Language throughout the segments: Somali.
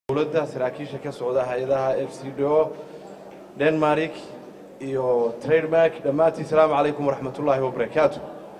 dowladda saraakiisha ka socda hay-adaha f c d o denmark iyo trademark dhammaantiin salaamu calaykum waraxmatullaahi wabarakaatu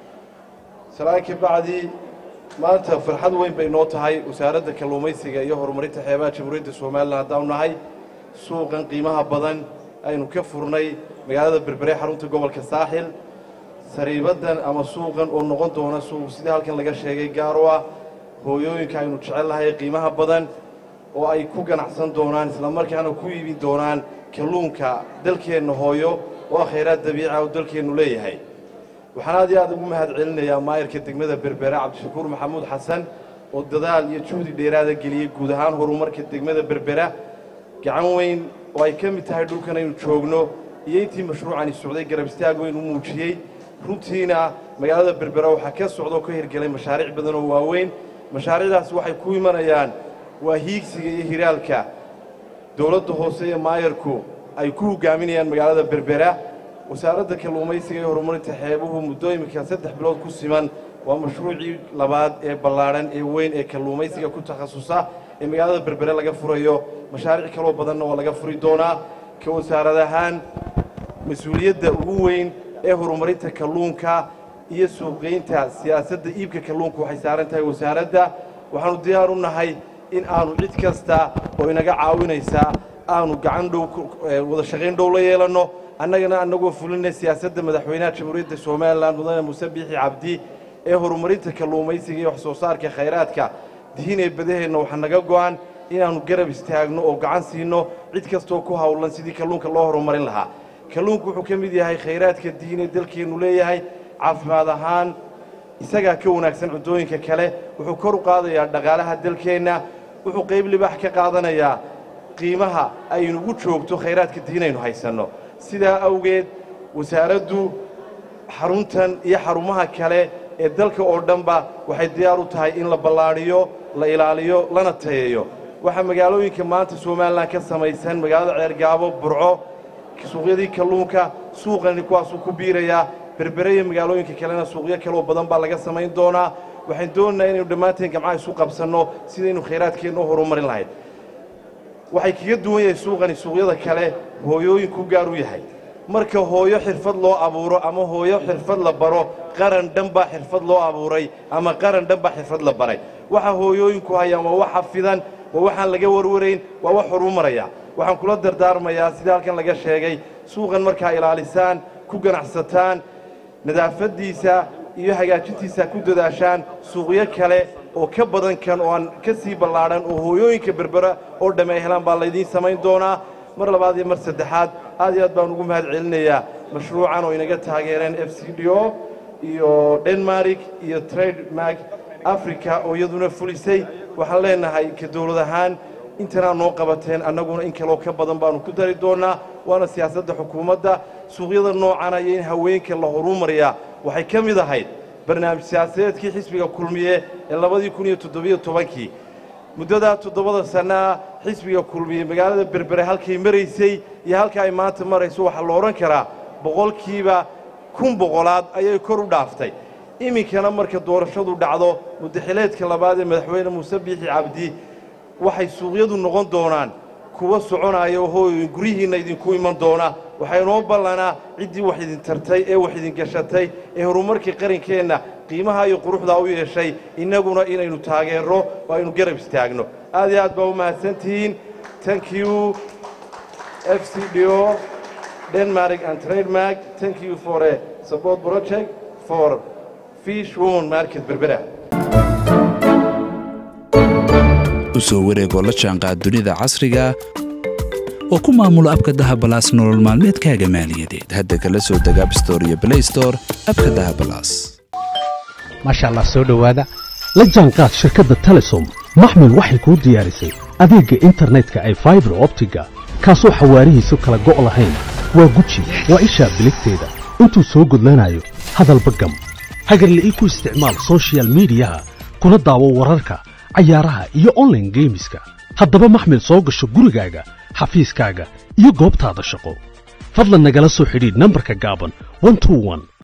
salaan ka bacdi maanta farxad weyn bay noo tahay wasaaradda kalluumaysiga iyo horumarinta xeebaha jamhuuriyadda somalilan haddaanu nahay suuqan qiimaha badan aynu ka furnay magaalada berbere xarunta gobolka saaxil sariibaddan ama suuqan oo noqon doona suuq sidii halkan laga sheegay gaar u ah hooyooyinka aynu jecel lahay qiimaha badan oo ay ku ganacsan doonaan islamarkaana ku iibin doonaan kalluunka dalkeenna hooyo oo ah khayraad dabiica oo dalkeennu leeyahay waxaan aad iyo aad ugu mahad celinayaa maayarka degmada berbere cabdishakuur maxamuud xasan oo dadaal iyo juhdi dheeraada geliyey guud ahaan horumarka degmada berbera gacan weyn oo ay ka mid tahay dhulkan aynu joogno iyo intii mashruucani socday garab istaag weyn u muujiyey runtiina magaalada berbera waxaa ka socda oo ka hirgelay mashaariic badan oo waaweyn mashaariicdaasi waxay ku imanayaan waa hiigsiga iyo hiraalka dowladda hoose iyo maayarku ay ku hogaaminayaan magaalada berbera wasaaradda kalluumaysiga iyo horumarinta xeebuhu muddo iminka saddex bilood ku siman waa mashruucii labaad ee ballaadhan ee weyn ee kalluumaysiga ku takhasusa ee magaalada berbere laga furayo mashaariic kaloo badanna waa laga furi doonaa ka wasaarad ahaan mas-uuliyadda ugu weyn ee horumarinta kalluunka iyo suuqgeynta siyaasadda iibka kalluunka waxay saaran tahay wasaaradda waxaannu diyaar u nahay in aanu cid kasta oo inaga caawinaysa aanu gacan dhow wada shaqayn dhow la yeelanno annagana annagoo fulinay siyaasadda madaxweynaha jamhuuriyadda somalilan mudane muuse biixi cabdi ee horumarinta kalluumaysiga iyo wax soo saarka khayraadka dihinee badaheenna waxaa naga go'an inaannu garab istaagno oo gacan siinno cid kastoo ku hawlan sidii kalluunka loo horumarin lahaa kalluunku wuxuu ka mid yahay khayraadka diinee dalkeennu leeyahay caafimaad ahaan isagaa ka wanaagsan cuntooyinka kale wuxuu kor u qaadayaa dhaqaalaha dalkeenna wuxuu qayb libaax ka qaadanayaa qiimaha aynugu joogto khayraadka diinaynu haysanno sidaa awgeed wasaaraddu xaruntan iyo xarumaha kale ee dalka oo dhanba waxay diyaar u tahay in la ballaadhiyo la ilaaliyo lana tayeeyo waxaa magaalooyinka maanta somalilan ka samaysan magaalada ceergaabo burco suuqyadii kalluunka suuqani kuwaasuu ku biirayaa berbere iyo magaalooyinka kalena suuqyo kaloo badan baa laga samayn doonaa waxaan doonaynaa inaynu dhammaanteen gamcaha isu qabsanno sidaynu khayraadkeenna u horumarin lahayd waxay kaga duwan yahay suuqani suuqyada kale hooyooyinku gaar u yahay marka hooyo xirfad loo abuuro ama hooyo xirfad la baro qaran dhan baa xirfad loo abuuray ama qaran dhan baa xirfad la baray waxa hooyooyinku hayaan waa wax xafidan waa waxaan laga warwarayn waa wax horumaraya waxaan kula dardaarmayaa sidii halkan laga sheegay suuqan markaa ilaalisaan ku ganacsataan nadaafaddiisa iyo hagaajintiisa ku dadaashaan suuqyo kale oo ka badan kan oo aan ka sii ballaadhan oo hooyooyinka berbera oo dhamme ay helaan baa laydiin samayn doonaa mar labaad iyo mar saddexaad aad iyo aad baan ugu mahad celinayaa mashruucan oo inaga taageereen f c d o iyo denmark iyo trademark africa oo iyaduna fulisay waxaan leenahay ka dowlad ahaan intanaa noo qabateen annaguna in kaloo ka badan baannu ku dari doonnaa waana siyaasadda xukuumadda suuqyada noocana iyo in haweenka la horumariyaa waxay ka mid ahayd barnaamij siyaasadeedkii xisbiga kulmiye ee labadii kun iyo toddobiyo tobankii muddadaa toddobada sannaa xisbiga kulmiye magaalada berbere halkay maraysay iyo halka ay maanta marayso waxaa la odhan karaa boqolkiiba kun boqolaad ayay kor u dhaaftay iminkana marka doorashadu dhacdo muddaxileedka labaad ee madaxweyne muuse biixi cabdi waxay suuqyadu noqon doonaan kuwa soconaya hooyoyin guryihiinna idinku iman doona waxaa inoo ballanaa ciddii wax idin tartay ee wax idin gashatay ee horumarkii qarankeenna qiimaha iyo quruxdaa u yeeshay innaguna inaynu taageerro oo aynu garab istaagno aad iyo aad baa u mahadsantihiin thank you f c d o denmark and trademark thank you for a support project for fish woman market berbera u soo wareegoo la jaanqaad dunida casriga oo ku maamulo abka dahabalaas nolol maalmeedkaaga maaliyadeed hadda kala soo deg abstore iyo blaystore abka dahabalaas maasha allah soo dhowaada la jaanqaad shirkadda telesom maxmil waxay kuu diyaarisay adeegga internetka ay faibar optiga kaasoo xawaarihiisu kala go' lahayn waa guji waa ishaa biligteeda intuu soo gudlanayo hadalba gam hagarle ii ku isticmaal soshiyal miidiyaha kuna daawo wararka cayaaraha iyo onlaine geemiska haddaba maxmil soo gasho gurigaaga xafiiskaaga iyo goobtaada shaqo fadlan nagala soo xidhiidh nambarka gaaban